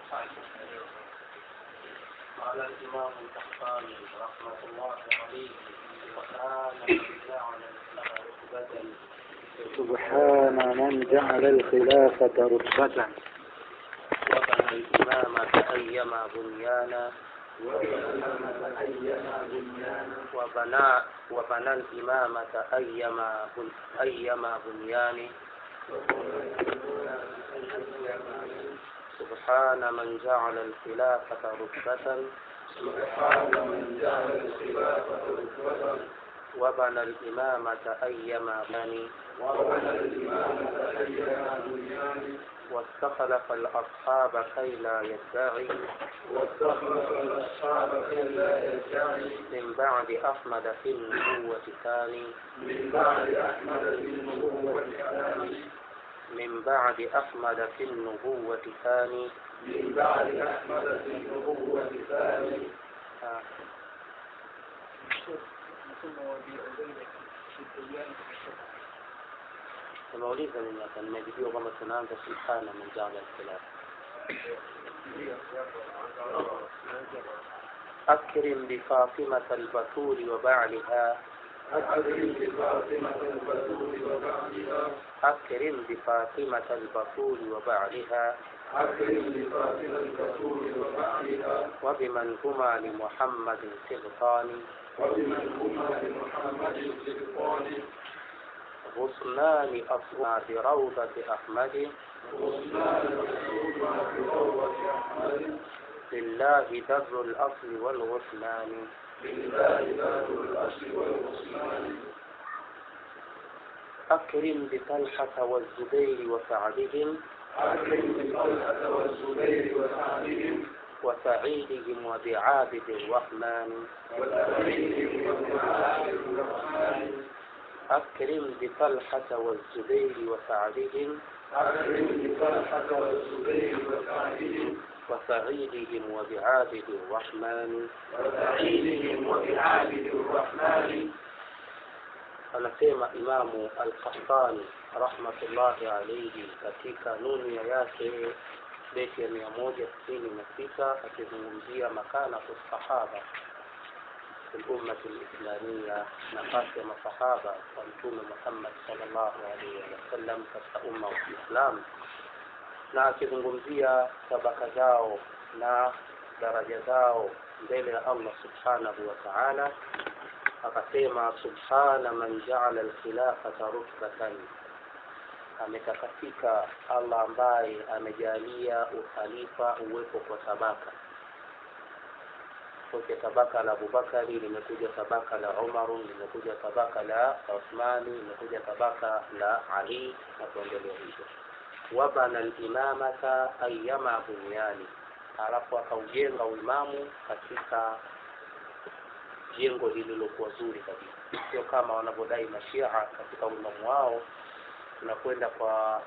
قال الإمام القحطاني رحمة الله عليه وكان من جعل رتبة سبحان من جعل الخلافة رتبة وبنى الإمامة أيما بنيانا وبنى وبنى الإمامة أيما بن أيما بنيان سبحان من جعل الخلافة رتبة وبنى الإمامة أيما بني واستخلف الأصحاب كي لا يدعي من بعد أحمد في النبوة ثاني من بعد أحمد في النبوة ثاني آه. Nimeuliza mimi hapa, nimejibiwa kwamba tunaanza subhana man jaala alkhilaf. أكرم بفاطمة البتول وبعلها أكرم بفاطمة البتول وبعلها وبمن هما لمحمد سبطان غصنان أصنع بروضة أحمد لله در الأصل والغصنان أكرم بطلحة والزبير وسعدهم وسعيدهم وبعابد الرحمن أكرم بطلحة والزبير وسعدهم وسعيدهم وبعابد الرحمن anasema imamu alqahtani rahmatullahi alaihi katika nunia yake beti ya mia moja sitini na sita akizungumzia makanatu sahaba في الأمة الإسلامية نفاس مصحابة ومتوم محمد صلى الله عليه وسلم katika umma wa Kiislamu na akizungumzia tabaka zao na daraja zao mbele ya Allah subhanahu wa ta'ala akasema subhana man ja'ala al-khilafata rutbatan ametakasika Allah ambaye amejalia ukhalifa uwepo kwa tabaka kuja tabaka la Abubakari, limekuja tabaka la Umaru, limekuja tabaka la Uthmani, limekuja tabaka la Ali na kuendelea hivyo. Wabana al-imamata ayyama bunyani, alafu akaujenga uimamu katika jengo lililokuwa zuri kabisa, sio kama wanavyodai mashia katika uimamu wao tunakwenda kwa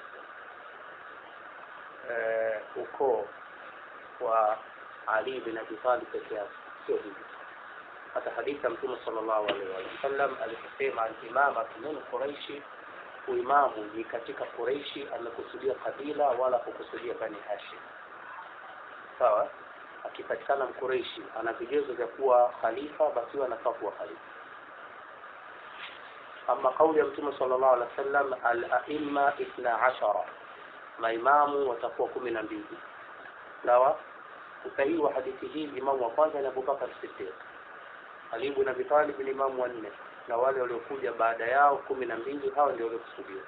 eh, ukoo wa ali bin Abi Talib peke yake, sio hivi. Hata hadithi ya Mtume sallallahu alaihi wasallam aliposema al-imamatu min Quraishi, uimamu ni katika Quraishi, amekusudia kabila wala kukusudia Bani Hashim. Sawa, akipatikana Mkureishi ana vigezo vya kuwa khalifa, basi anafaa kuwa khalifa. Ama kauli ya Mtume sallallahu alaihi wasallam, al-aimma ithna ashara, maimamu watakuwa kumi na mbili. Sawa, usahihi wa hadithi hii imamu wa kwanza ni Abubakar Siddiq, Ali ibn Abi Talib ni imamu wa nne, na wale waliokuja baada yao kumi na mbili, hao ndio waliokusudiwa.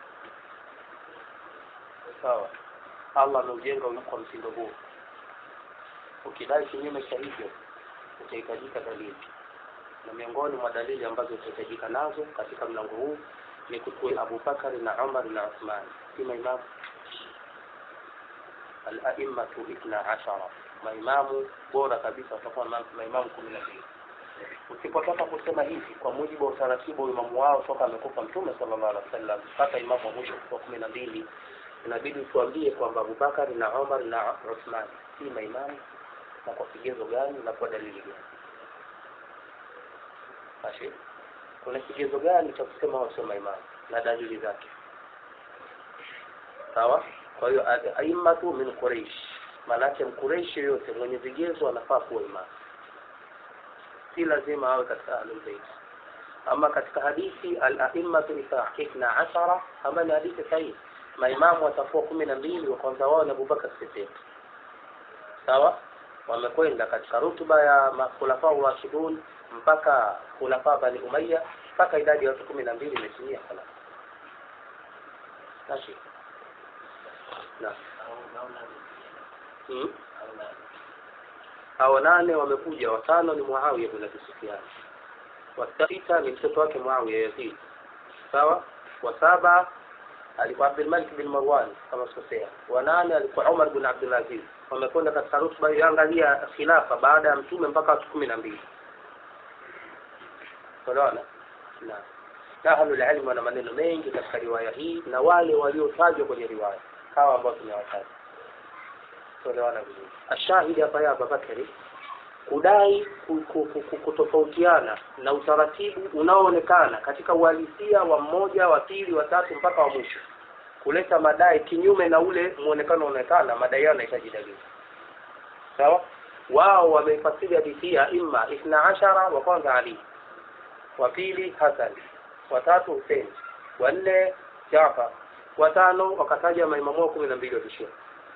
Sawa, Allah ameujenga kwa mtindo huu. Ukidai kinyume cha hivyo, utahitajika dalili, na miongoni mwa dalili ambazo utahitajika nazo katika mlango huu ni kutua Abubakar na Umar na Uthman, si maimamu al-a'immatu ithna ashara maimamu bora kabisa watakuwa maimamu kumi na mbili. Usipotaka kusema hivi kwa mujibu wa utaratibu wa imamu wao toka amekufa Mtume sallallahu alaihi wasallam mpaka imamu wa mwisho kuwa kumi na mbili, inabidi tuambie kwamba Abubakar na Umar na Uthman si maimamu na kwa kigezo gani na kwa dalili gani? Basi kuna kigezo gani cha kusema wao sio maimamu na dalili zake? Sawa. Kwa hiyo aimmatu min Quraish maanake mkureishi yoyote mwenye vigezo anafaa kuwa imamu si lazima awe katika ahlulbeit ama katika hadithi alaimatu ithna ashara ama ni hadithi sahihi maimamu watakuwa kumi na mbili wa kwanza wao ni abubakar sidiq sawa wamekwenda katika rutuba ya makhulafa rashidun mpaka khulafa bani umaya mpaka idadi ya watu kumi na mbili imetimia sana nashi na hmm? hao nane wamekuja watano ni muawiya bin abi sufyan wasita ni mtoto wake muawiya yazid sawa wa saba alikuwa abdulmalik bin marwan kama sikosea wa nane alikuwa umar bin abdulaziz wamekwenda katika rutba iliyoangalia khilafa baada ya mtume mpaka watu kumi na mbili unaona na ahlulilmi wana maneno mengi katika riwaya hii na wale waliotajwa kwenye riwaya hawa ambao tumewataja tuelewana vizuri ashahidi hapa ya abubakari kudai kutofautiana na utaratibu unaoonekana katika uhalisia wa mmoja wa pili wa tatu mpaka wa mwisho kuleta madai kinyume na ule muonekano unaonekana madai yao yanahitaji dalili sawa wao wameifasiri hadithi ya imma ithna ashara wa kwanza ali wa pili hasan watatu husein wanne jafar watano wakataja maimamu wao kumi na mbili wa kishia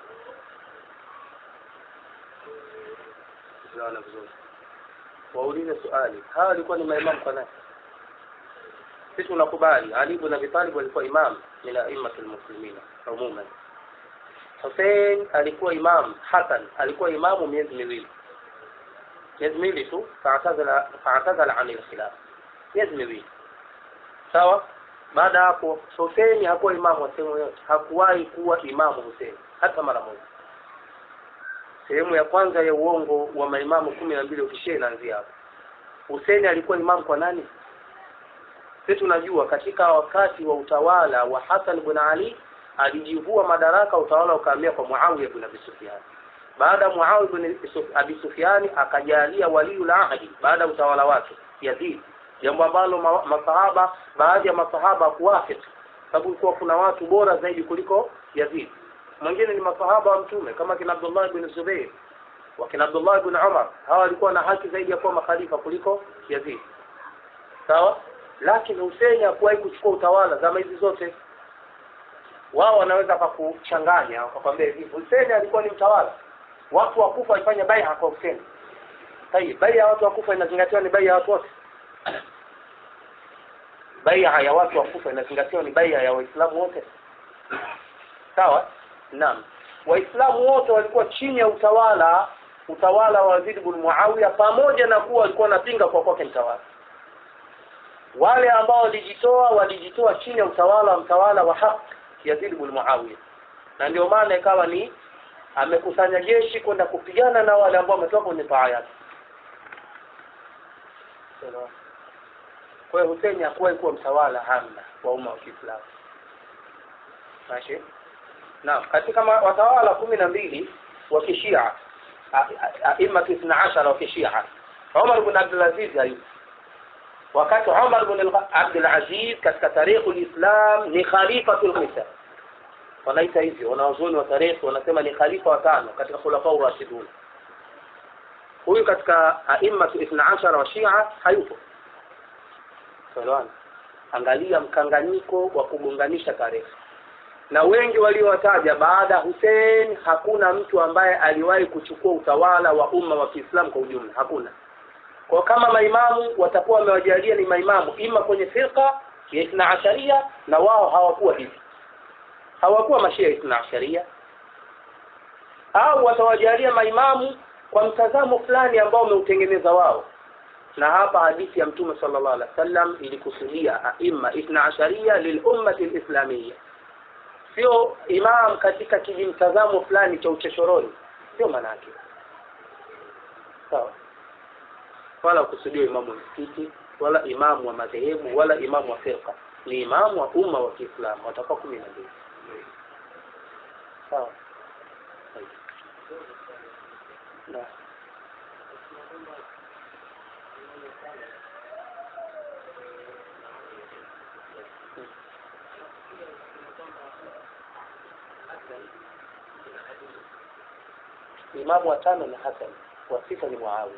tunaona vizuri waulize swali hawa walikuwa ni maimamu kwa nani sisi tunakubali ali ibn abi talib alikuwa imam min a'immati almuslimina umuman Hussein alikuwa imam Hassan alikuwa imamu miezi miwili miezi miwili tu faatazala faatazala an alkhilaf miezi miwili sawa baada hapo Hussein hakuwa imamu wa sehemu yote hakuwahi kuwa imamu Hussein hata mara moja sehemu ya kwanza ya uongo wa maimamu kumi na mbili ukishia inaanzia hapo Hussein alikuwa imamu kwa nani sisi tunajua katika wakati wa utawala wa Hassan ibn Ali alijivua madaraka utawala ukahamia kwa Muawiya ibn Abi Sufyan baada ya Muawiya ibn Abi Sufyan akajalia waliul ahdi baada ya utawala wake Yazid jambo ambalo ma, masahaba baadhi ya masahaba kuwafiki sababu kulikuwa kuna watu bora zaidi kuliko Yazid mwingine ni masahaba wa mtume kama kina Abdullah ibn Zubair wakina Abdullah ibn Umar hawa walikuwa na haki zaidi ya kuwa makhalifa kuliko Yazid sawa lakini Hussein hakuwahi kuchukua utawala zama hizi zote wao wanaweza kukuchanganya wakakwambia hivi Hussein alikuwa ni mtawala watu wa Kufa walifanya bai'a kwa Hussein tayeb bai'a ya watu wa Kufa inazingatiwa ni bai'a ya watu wote bai'a ya watu wa Kufa inazingatiwa ni bai'a ya Waislamu wote sawa naam waislamu wote walikuwa chini ya utawala utawala wa Yazid ibn Muawiya pamoja na kuwa walikuwa wanapinga kwa kwake mtawala wale ambao walijitoa walijitoa chini ya utawala wa mtawala wa haq Yazid ibn Muawiya na ndio maana ikawa ni amekusanya jeshi kwenda kupigana na wale ambao wametoka kwenye taa yake kwa hiyo Hussein hakuwahi kuwa mtawala hamna wa umma wa Kiislamu Mashi Naam katika watawala kumi na mbili wa kishia aima ithna ashara wa kishia Umar ibn Abdul Aziz hayupo wakati Umar ibn Abdul Aziz katika tarikhi ulislam ni khalifatul khisa wanaita hivyo wanawazuoni wa tarikhi wanasema ni khalifa wa tano katika khulafa rashidun huyu katika aima ithna ashara wa shia hayupo Salwan angalia mkanganyiko wa kugonganisha tarehe na wengi waliowataja baada ya Hussein hakuna mtu ambaye aliwahi kuchukua utawala wa umma wa Kiislamu kwa ujumla hakuna kwa kama maimamu watakuwa wamewajalia ni maimamu ima kwenye firqa ya Ithna Asharia na wao hawakuwa hivi hawakuwa mashia ya Ithna Asharia au watawajalia maimamu kwa mtazamo fulani ambao wameutengeneza wao na hapa hadithi ya mtume sallallahu alaihi wasallam ilikusudia aima Ithna Asharia lilummati alislamiyya sio imam katika kijimtazamo fulani cha uchochoroni sio maana yake sawa wala kusudia imamu wa msikiti wala imamu wa madhehebu wala imamu wa firqa ni imamu wa umma wa Kiislamu watakuwa kumi na mbili sawa na imamu wa tano ni hasan wa sita ni muawiya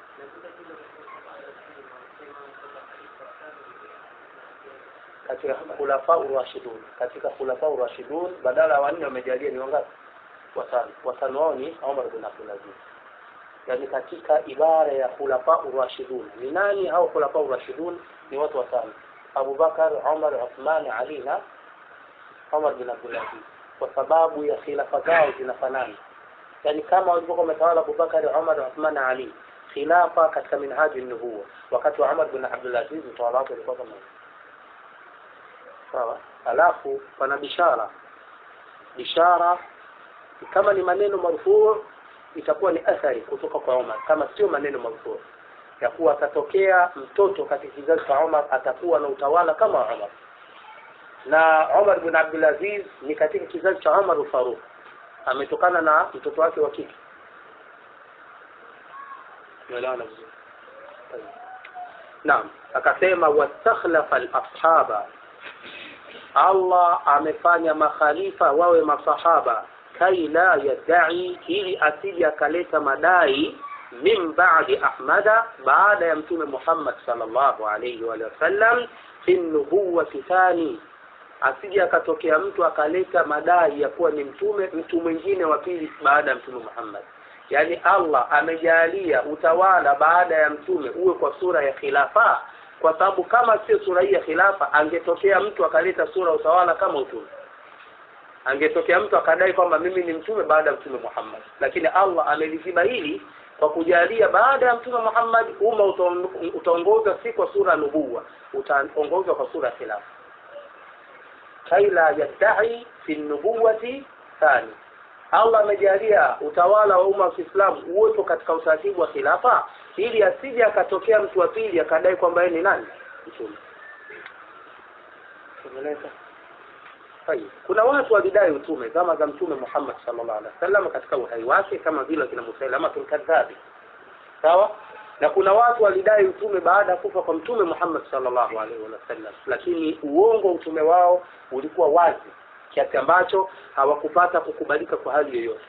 katika khulafa urashidun katika khulafa urashidun badala ya wanne wamejalia ni wangapi watano watano wao ni Umar bin Abdul Aziz yani katika ibara ya khulafa urashidun ni nani hao khulafa urashidun ni watu watano Abu Bakar Umar Uthman Ali na Umar bin Abdul Aziz kwa sababu ya khilafa zao zinafanana yani kama walivyokuwa wametawala Abu Bakar Umar Uthman Ali khilafa katika minhaji nubuwa wakati wa Umar bin Abdul Aziz utawala wake ulikuwa kama sawa alafu pana bishara bishara kama ni maneno marfuu itakuwa ni athari kutoka kwa Umar kama sio maneno marfuu ya kuwa atatokea mtoto katika kizazi cha Umar atakuwa na utawala kama Umar na Umar bin Abdul Aziz ni katika kizazi cha Umar Faruq ametokana na mtoto wake wa kike unaelewana vizuri naam akasema wastakhlafa al-ashaba Allah amefanya makhalifa wawe masahaba kai la yadai ili asije akaleta madai min ba'di ahmada baada ya mtume Muhammad sallallahu alayhi wa sallam fi nubuwati thani asije akatokea mtu akaleta madai ya kuwa ni mtume mtu mwingine wa pili baada ya mtume Muhammad yaani Allah amejalia utawala baada ya mtume uwe kwa sura ya khilafa kwa sababu kama sio sura hii ya khilafa angetokea mtu akaleta sura utawala kama utume angetokea mtu akadai kwamba mimi ni mtume baada ya mtume Muhammad lakini Allah ameliziba hili kwa kujalia baada ya mtume Muhammad umma utaongozwa si kwa sura nubuwa utaongozwa kwa sura khilafa kaila yadai fi nubuwati thani Allah amejalia utawala wa umma wa Kiislamu uwepo katika utaratibu wa khilafa ili asije akatokea mtu wa pili akadai kwamba yeye ni nani mtume Tumeleza. Kuna watu walidai utume kama za mtume Muhammad sallallahu alaihi wasallam katika uhai wake kama vile kina Musailama kadhabi. Sawa? Na kuna watu walidai utume baada ya kufa kwa mtume Muhammad sallallahu alaihi wasallam lakini uongo utume wao ulikuwa wazi kiasi ambacho hawakupata kukubalika kwa hali yoyote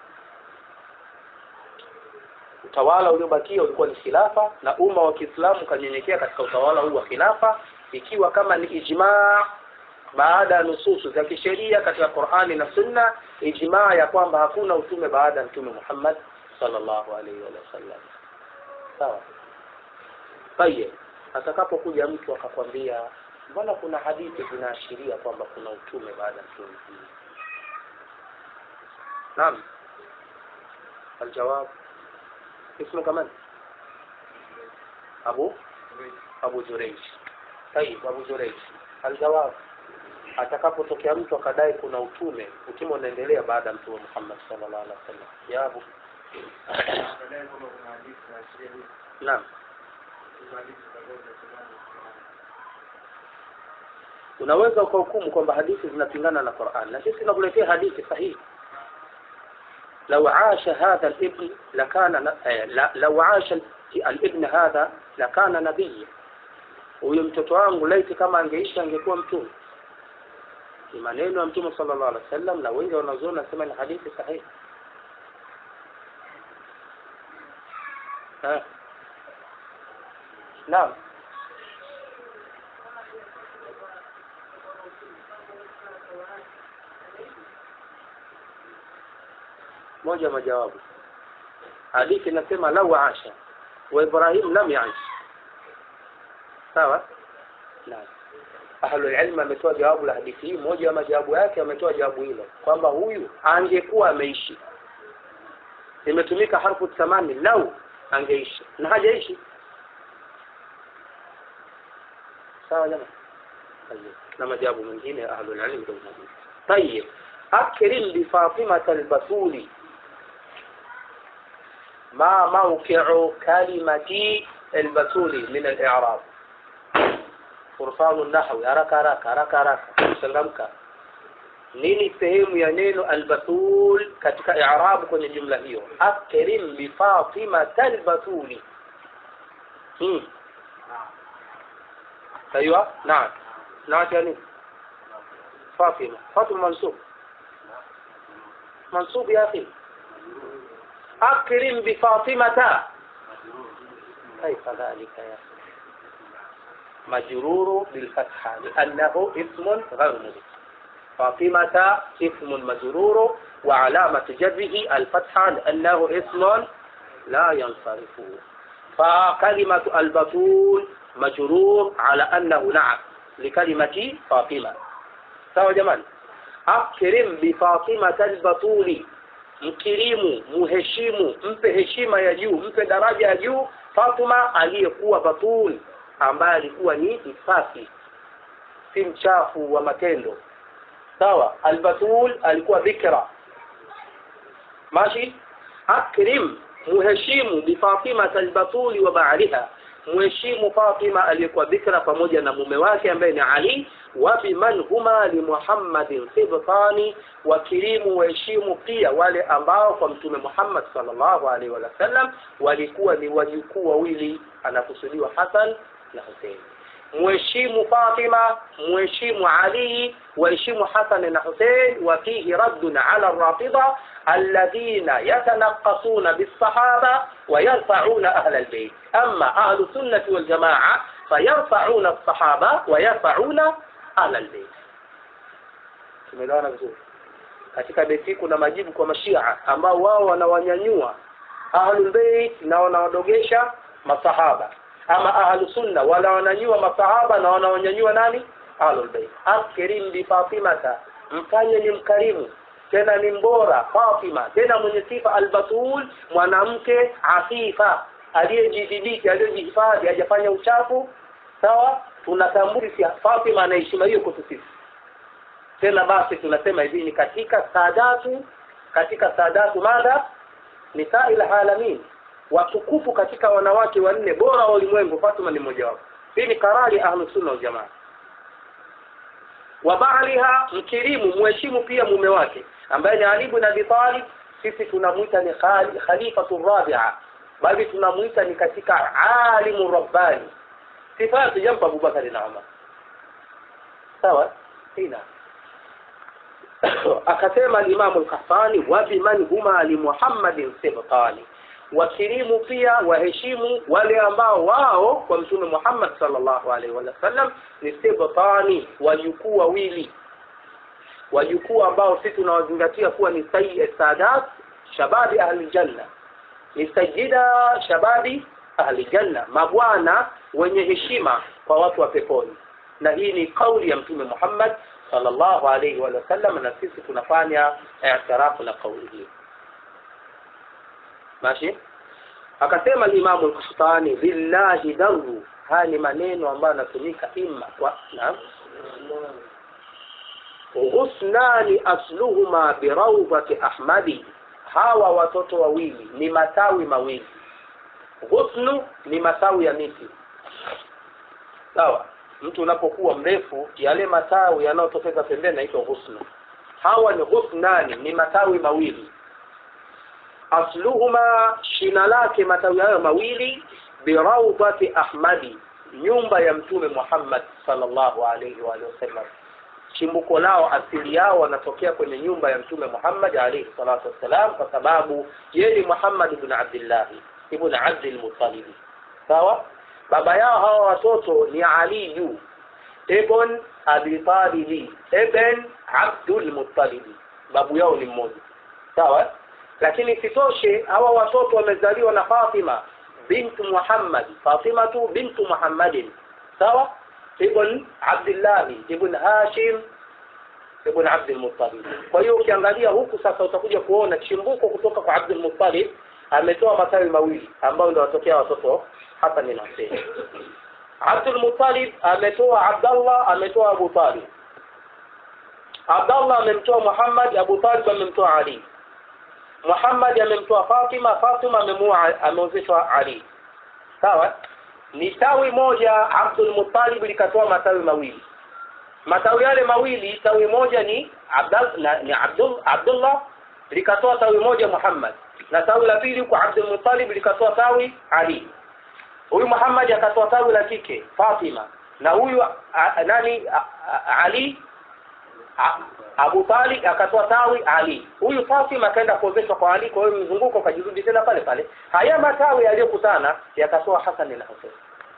utawala uliobakia ulikuwa ni khilafa na umma wa Kiislamu kanyenyekea katika utawala huu wa khilafa ikiwa kama ni ijmaa baada ya nususu za kisheria katika Qur'ani na Sunna ijmaa ya kwamba hakuna utume baada ya mtume Muhammad sallallahu alaihi wasallam sawa tayeb atakapokuja mtu akakwambia mbona kuna hadithi zinaashiria kwamba kuna utume baada ya mtume naam الجواب اسمه كمان أبو أبو جريج طيب أبو جريج الجواب atakapotokea mtu akadai kuna utume utume unaendelea baada ya mtume Muhammad sallallahu alaihi wasallam ya Abu naam unaweza ukahukumu kwamba hadithi zinapingana na Qur'an na sisi tunakuletea hadithi sahihi لو عاش هذا الابن لكان لو عاش الابن هذا لكان نبيا huyo mtoto wangu laiti kama angeishi angekuwa mtume ni maneno ya mtume sallallahu alaihi wasallam na wengi wanazoona nasema ni hadithi sahihi naam moja majawabu hadithi inasema lau asha wa Ibrahim lam yaish sawa naam ahlul ilm ametoa jawabu la hadithi hii moja ya majawabu yake ametoa jawabu hilo kwamba huyu angekuwa ameishi imetumika harfu thamani lau angeishi na hajaishi sawa jamaa na majawabu mengine ahlul ilm ndio hadithi طيب أكرم بفاطمة البتول ما موقع كلمة البتول من الإعراب فرصان النحو haraka haraka haraka haraka changamka nini sehemu ya neno albatul katika i'rab kwenye jumla hiyo akrim bi fatima albatuli hmm ايوه نعم نعم يعني فاطمه فاطمه منصوب منصوب يا اخي akrim bifatimata كيف ذلك يا مجرور بالفتحة لأنه اسم غير مضيف فاطمة اسم مجرور وعلامة جره الفتحة لأنه اسم لا ينصرف فكلمة البطول مجرور على أنه نعم لكلمة فاطمة سوا جمال أكرم بفاطمة البطول mkirimu muheshimu mpe heshima ya juu mpe daraja ya juu Fatuma aliyekuwa batul ambaye alikuwa ni msafi si mchafu wa matendo sawa albatul alikuwa bikra mashi akrim muheshimu bifatima albatuli wa baaliha muheshimu Fatima aliyekuwa bikra pamoja na mume wake ambaye ni Ali wa biman huma li Muhammadin sibtani wakirimu waheshimu pia wale ambao kwa mtume Muhammad sallallahu alaihi wasallam walikuwa ni wajukuu wawili anakusudiwa Hassan na Hussein muheshimu Fatima muheshimu Ali waheshimu Hassan na Hussein wa fihi raddun ala rafida alladhina yatanaqqasuna bis-sahaba wa yarfa'una ahla al-bayt amma ahlu sunnati wal jamaa fayarfa'una as-sahaba wa yarfa'una ahla al-bayt tumeelewana vizuri katika beti kuna majibu kwa mashia ambao wao wanawanyanyua ahlul bait na wanawadogesha masahaba ama ahlu sunna wala wananyua masahaba na wanawanyanyua nani ahlul bait akrim bi fatimata mfanye ni mkarimu tena ni mbora Fatima tena mwenye sifa albatul mwanamke afifa aliyejidhibiti aliyejihifadhi hajafanya uchafu sawa tunatambua Fatima ana heshima hiyo kwetu sisi tena basi tunasema hivi ni katika saadatu katika saadatu madha nisail alamin watukufu katika wanawake wanne bora wa ulimwengu Fatima ni mmoja wapo hii ni karari ahlus sunna wal jamaa wa baaliha mkirimu muheshimu pia mume wake ambaye ni Ali ibn Abi Talib sisi tunamuita ni khalifatu rabi'a bali tunamuita ni katika alimu rabbani sifatu jampa Abubakar na Umar sawa ina akasema al-Imam al-Qahtani wa biman huma li Muhammadin sibtani wakirimu pia waheshimu wale ambao wao kwa mtume Muhammad sallallahu alaihi wasallam ni sibtani wajukuu wawili wajukuu ambao sisi tunawazingatia kuwa ni sayyid sadat shababi ahli janna ni sayyida shababi ahli janna mabwana wenye heshima kwa watu wa peponi na hii ni kauli ya mtume Muhammad sallallahu alaihi wa sallam na sisi tunafanya i'tirafu na kauli hii mashi akasema Imam al-Qahtani lillahi daru haya ni maneno ambayo yanatumika imma kwa naam husnani asluhuma birawdati ahmadi hawa watoto wawili ni matawi mawili husnu ni matawi ya miti sawa mtu unapokuwa mrefu yale matawi yanayotokeza pembeni naitwa husnu hawa ni husnani ni matawi mawili asluhuma shina lake matawi hayo mawili birawdati ahmadi nyumba ya mtume Muhammad sallallahu alaihi wa sallam chimbuko lao asili yao wanatokea kwenye nyumba ya mtume Muhammad alayhi salatu wassalam kwa sababu yeye ni Muhammad ibn Abdullah ibn Abdul Muttalib sawa baba yao hawa watoto ni Ali yu ibn Abi Talib ibn Abdul Muttalib babu yao ni mmoja sawa lakini sitoshe hawa watoto wamezaliwa na Fatima bintu Muhammad Fatima tu bintu Muhammadin sawa ibn Abdullah ibn Hashim ibn Abdul Muttalib kwa hiyo ukiangalia huku sasa utakuja kuona chimbuko kutoka kwa Abdul Muttalib ametoa matawi mawili ambayo ndio watokea watoto hapa ni Hussein Abdul Muttalib ametoa Abdullah ametoa Abu Talib Abdullah amemtoa Muhammad Abu Talib amemtoa Ali Muhammad amemtoa Fatima Fatima amemua ameozeshwa Ali sawa ni tawi moja Abdul Muttalib likatoa matawi mawili matawi yale mawili tawi moja ni Abdul na, ni Abdul Abdullah likatoa tawi moja Muhammad na tawi la pili kwa Abdul Muttalib likatoa tawi Ali huyu Muhammad akatoa tawi la kike Fatima na huyu nani a, a, Ali A- Abu Talib akatoa tawi Ali. Huyu Fatima akaenda kuozeshwa kwa Ali, kwa hiyo mzunguko ukajirudi tena pale pale. Haya matawi yaliyokutana yakatoa Hassan na Hussein.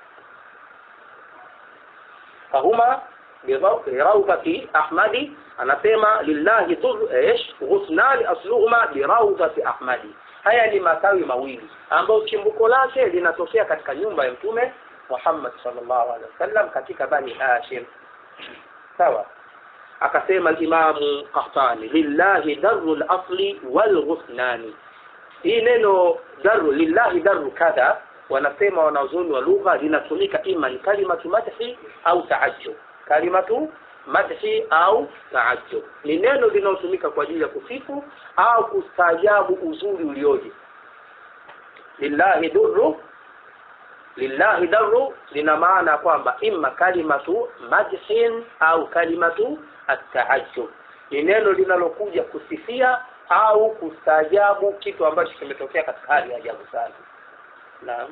Fahuma biraudhati Ahmadi anasema lillahi dhur ish ghusnani asluhuma biraudhati Ahmadi. Haya ni matawi mawili ambayo chimbuko lake linatokea katika nyumba ya Mtume Muhammad sallallahu alaihi wasallam katika Bani Hashim. Sawa? akasema Imamu Qahtani lillahi daru lasli walghusnani. Hii neno daru lillahi daru kadha, wanasema wanazuoni wa lugha linatumika ima ni kalimatu madhi au taajjub, kalimatu madhi au taajjub. Ni neno linalotumika kwa ajili ya kusifu au kustaajabu uzuri ulioje. Lillahi durru lillahi daru lina maana kwamba imma kalimatu madhin au kalimatu ataajjub ni neno linalokuja kusifia au kustaajabu kitu ambacho kimetokea katika hali ya ajabu sana naam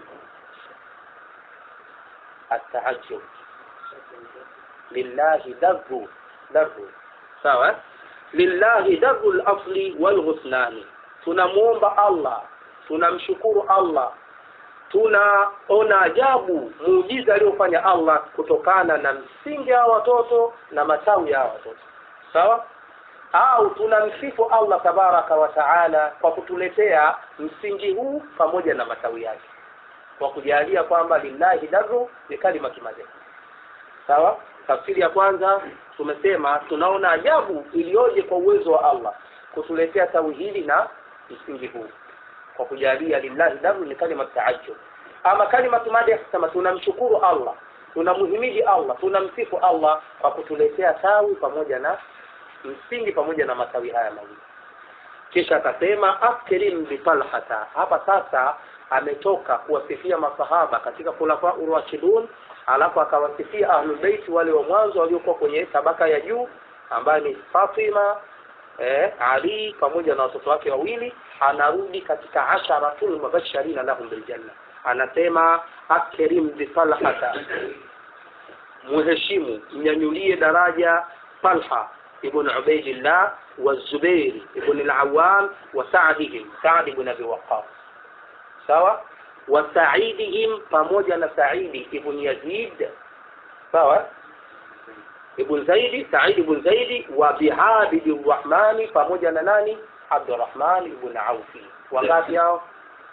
ataajjub lillahi daru daru sawa lillahi daru lasli walghusnani tunamuomba allah tunamshukuru allah tunaona ajabu muujiza aliyofanya Allah kutokana na msingi wa watoto na matawi ya watoto sawa au tunamsifu Allah tabaraka wa taala kwa kutuletea msingi huu pamoja na matawi yake kwa kujalia kwamba lillahi daru ni kalima kimadhi sawa tafsiri ya kwanza tumesema tunaona ajabu iliyoje kwa uwezo wa Allah kutuletea tawi hili na msingi huu kwa kujalia lillahi daru ni kalima taajjub ama kalima madhi kusema tunamshukuru Allah tunamhimidi Allah tunamsifu Allah kwa kutuletea tawi pamoja na msingi pamoja na matawi haya mawili kisha akasema akrim bi talhata hapa sasa ametoka kuwasifia masahaba katika khulafa urashidun alafu akawasifia ahlul bait wale wa mwanzo waliokuwa kwenye tabaka ya juu ambaye ni Fatima eh, Ali pamoja na watoto wake wawili anarudi katika asharatul mubashirina lahum biljanna anasema akrim bi talhata muheshimu mnyanyulie daraja Talha ibn Ubaidillah wa Zubair ibn al-Awwam wa Sa'dihim Sa'd ibn Abi Waqqas sawa wa Sa'idihim pamoja na Sa'idi ibn Yazid sawa ibn Zaidi Sa'id ibn Zaidi wa Bihabid ar-Rahmani pamoja na nani Abdurrahman ibn Aufi wangapi hao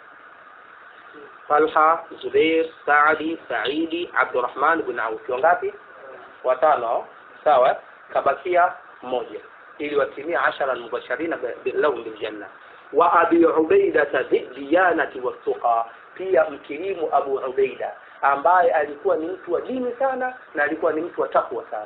Talha, Zubair, Saadi, Saidi, Abdurrahman ibn Auf. Wangapi? Watano. Sawa? Kabakia mmoja ili watimia ashara almubashirina lahum biljanna. Wa Abi Ubaida diyanati wattuqa, pia mkirimu Abu Ubaida ambaye alikuwa ni mtu wa dini sana na alikuwa ni mtu wa takwa sana.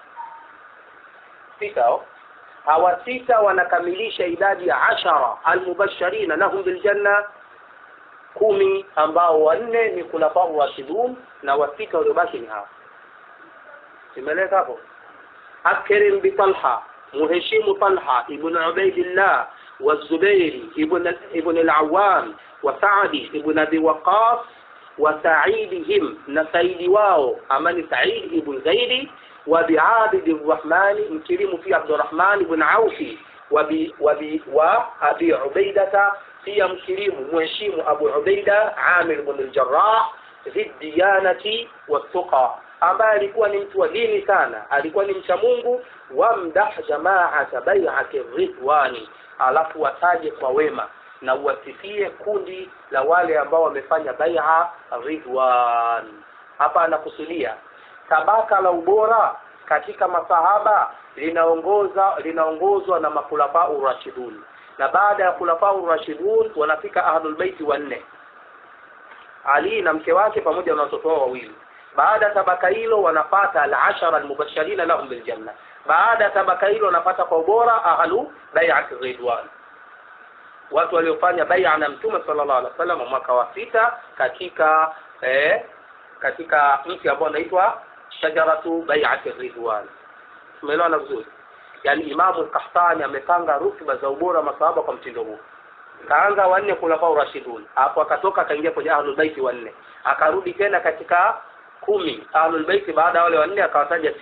Sita hawa sita wanakamilisha idadi ya ashara almubashirina lahum biljanna kumi ambao wanne ni khulafa rashidun na wasita waliobaki ni hawa imeleka hapo akrim bi talha muheshimu talha ibn ubaidillah wa zubair ibn ibn al-awwam wa sa'd ibn abi waqas wa sa'idihim na saidi wao amani sa'id ibn zaidi wa bi'abid ar-rahman mkirimu fi abdurrahman ibn aufi wa bi wa bi wa abi ubaidata pia mkirimu mheshimu Abu Ubaida Amir ibn al-Jarrah dhidiyanati wattuqa ambaye alikuwa ni mtu wa dini sana alikuwa ni mcha Mungu wamdah jamaata bai'ati ridwani alafu wataje kwa wema na uwasifie kundi la wale ambao wamefanya bai'a ridwan hapa anakusudia tabaka la ubora katika masahaba linaongoza linaongozwa na makhulafa urashidun na baada ya khulafa urashidun wanafika ahlul baiti wanne Ali na mke wake pamoja na watoto wao wawili baada ya tabaka hilo wanapata al-ashara al-mubashirina lahum bil janna baada ya tabaka hilo wanapata kwa ubora ahlu bai'at ridwan watu waliofanya bai'a na mtume sallallahu alaihi wasallam mwaka wa sita katika eh, katika mti ambao unaitwa shajaratu bai'at ridwan tumeelewana vizuri yani imamu al-Qahtani amepanga rutba za ubora masahaba kwa mtindo huu kaanza wanne khulafa rashidun hapo akatoka akaingia kwenye ahlul baiti wanne akarudi tena katika kumi ahlul baiti baada ya wale wanne akawataja sita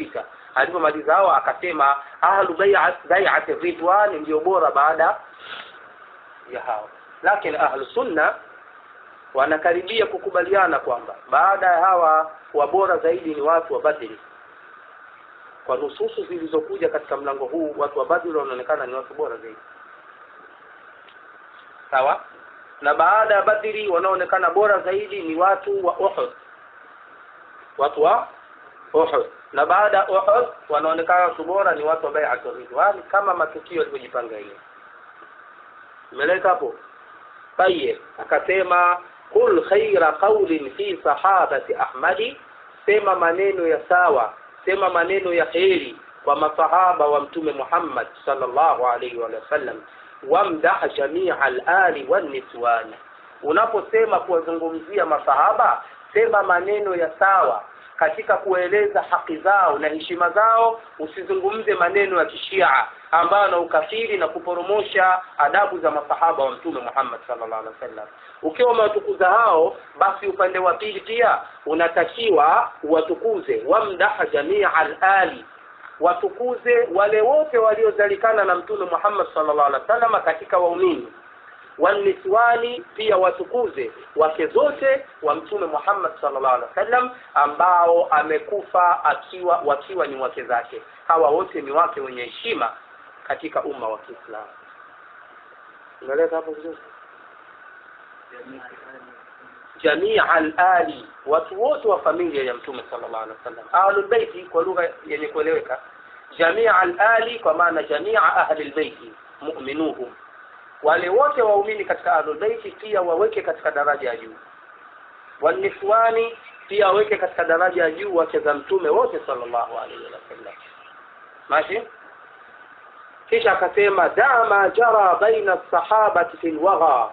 alipomaliza hao akasema ahlu bai'ati ridwan ndio bora baada ya hao lakini ahlu sunna wanakaribia kukubaliana kwamba baada ya hawa wabora zaidi ni watu wa badri kwa nususu zilizokuja katika mlango huu watu wa badri wanaonekana ni watu bora zaidi sawa na baada ya badri wanaoonekana bora zaidi ni watu wa uhud watu wa uhud na baada ya uhud wanaonekana watu bora ni watu wa bai'atu ridwan kama matukio yalivyojipanga yenyewe imeleka hapo tayeb akasema kul khaira qawlin fi sahabati ahmadi sema maneno ya sawa sema maneno ya kheri kwa masahaba wa mtume Muhammad sallallahu alaihi wa sallam wamdah jamia al-ali wan-niswan unaposema kuwazungumzia masahaba sema maneno ya sawa katika kueleza haki zao na heshima zao usizungumze maneno ya kishia ambayo na ukafiri na kuporomosha adabu za masahaba wa mtume Muhammad sallallahu alaihi wasallam ukiwa umewatukuza hao basi upande wa pili pia unatakiwa uwatukuze wamdaha jamia al-ali watukuze wale wote waliozalikana na mtume Muhammad sallallahu alaihi wasallam katika waumini waniswani pia watukuze wake zote wa mtume Muhammad sallallahu alaihi wasallam ambao amekufa akiwa wakiwa ni wake zake hawa wote ni wake wenye heshima katika umma wa Kiislamu unaeleza hapo vizuri jamia al-ali watu wote wa familia ya mtume sallallahu alaihi wasallam ahlul baiti kwa lugha yenye kueleweka jamia al-ali kwa maana jamia ahli al-baiti mu'minuhum wale wote waumini katika ahlul baiti pia waweke katika daraja ya juu waniswani pia waweke katika daraja ya juu wake za mtume wote sallallahu alaihi wasallam mashi kisha akasema dama jara baina sahabati fil wagha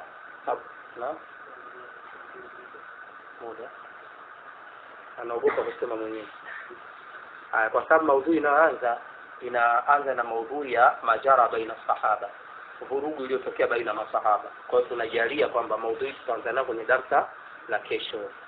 moja anaogopa kusema mwenyewe haya kwa sababu maudhui inaanza inaanza na maudhui ya majara baina sahaba vurugu iliyotokea baina masahaba kwa hiyo tunajalia kwamba maudhui tutaanza nayo kwenye darsa la kesho